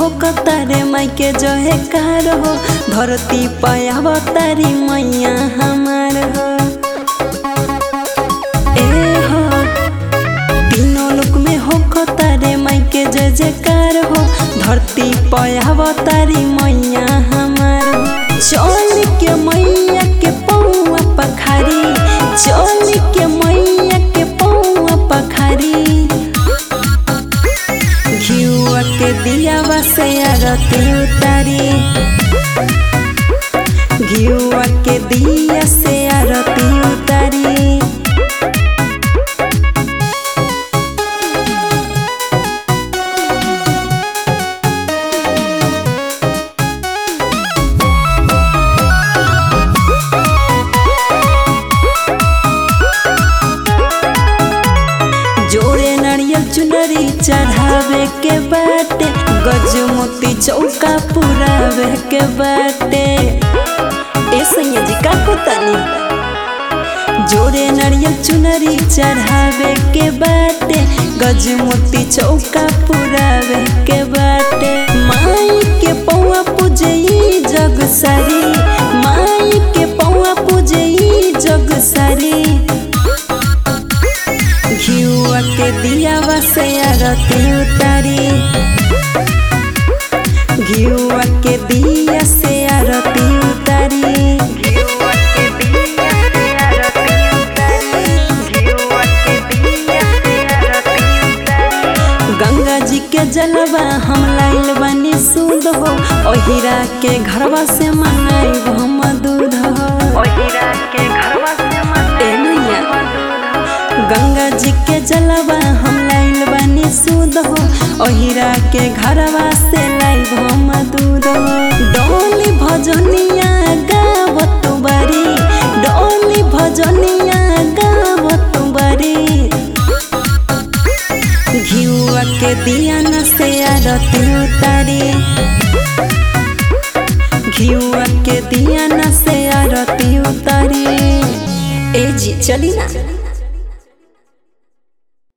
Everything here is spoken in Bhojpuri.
हो कतारे माई के जो है कार हो धरती पाया तारी मैया हमार हो ए हो तीनों लोक में हो कतारे माई के जय जयकार हो धरती पाया तारी मैया हमार हो चल के मैया के पौआ पखारी चल के मैया के पौआ पखारी घिउआ के दियावा से आरती उतारी घिउआ के दिया से आरती उतारी जोड़े नारियल चुनरी चढ़ावे के बाटे गज मोती चौका पुरावे के बाटे ए सैया जी का कोतानी जोड़े नारियल चुनरी चढ़ावे के बाटे गज मोती चौका पुरावे के बाटे माई के पौआ पूजे ई जग सारी माई के पौआ पूजे ई जग सारी घिउआ के दियावा से आरती उतारी घिउआ के दिया से आरती उतारी घिउवा के दिया से आरती उतारी घिउवा के दिया से आरती उतारी गंगा जी के जलवा हम लाइल बानी सूद हो ओहिरा के घरवा से मंगाई हम दूध हो ओहिरा के घरवा से ए मैया मधुर गंगा जी के जलवा हम लाइल बानी सूद हो ओहिरा के घरवा से लाइब हम दूध हो डोली भजनिया गावत बारी डोली भजनिया गावत बारी घिउआ के दिया न से आरती उतारी घिउआ के दिया न से आरती उतारी ए जी चली ना